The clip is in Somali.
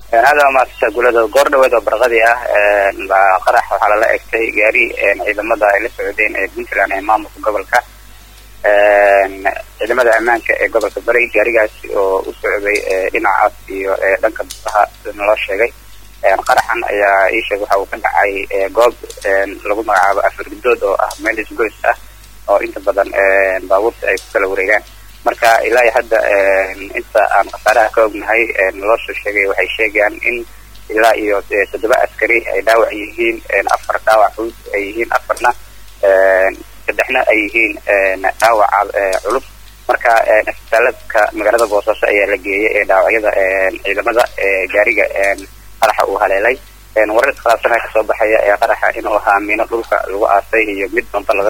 aada maasasa gulada goor dhaweed oo barqadii ah baa qarax waxaa lala egtay gaari ciidamada ay la socdeen ee puntland ee maamulka gobolka ciidamada ammaanka ee gobolka bari gaarigaasi oo u socday dhinacaas iyo dhanka busaha sida naloo sheegay qaraxan ayaa ii sheegay waxa uu ka dhacay goob lagu magacaabo afaridood oo ah meel isgoys ah oo inta badan baabuurta ay ku kala wareegaan marka ilaa iyo hadda inta aan khasaaraha ka ognahay naloo soo sheegay waxay sheegayaan in ilaa iyo toddoba askari ay dhaawac yihiin afar dhaawac culus ay yihiin afarna saddexna ay yihiin dhaawac culus marka isbitaaladka magaalada boosaaso ayaa la geeyay ee dhaawacyada ciidamada gaariga qaraxa uu haleelay warar iskhilaafsana kasoo baxaya ee qaraxa inuu ahaa miino dhulka lagu aasay iyo mid doonta laga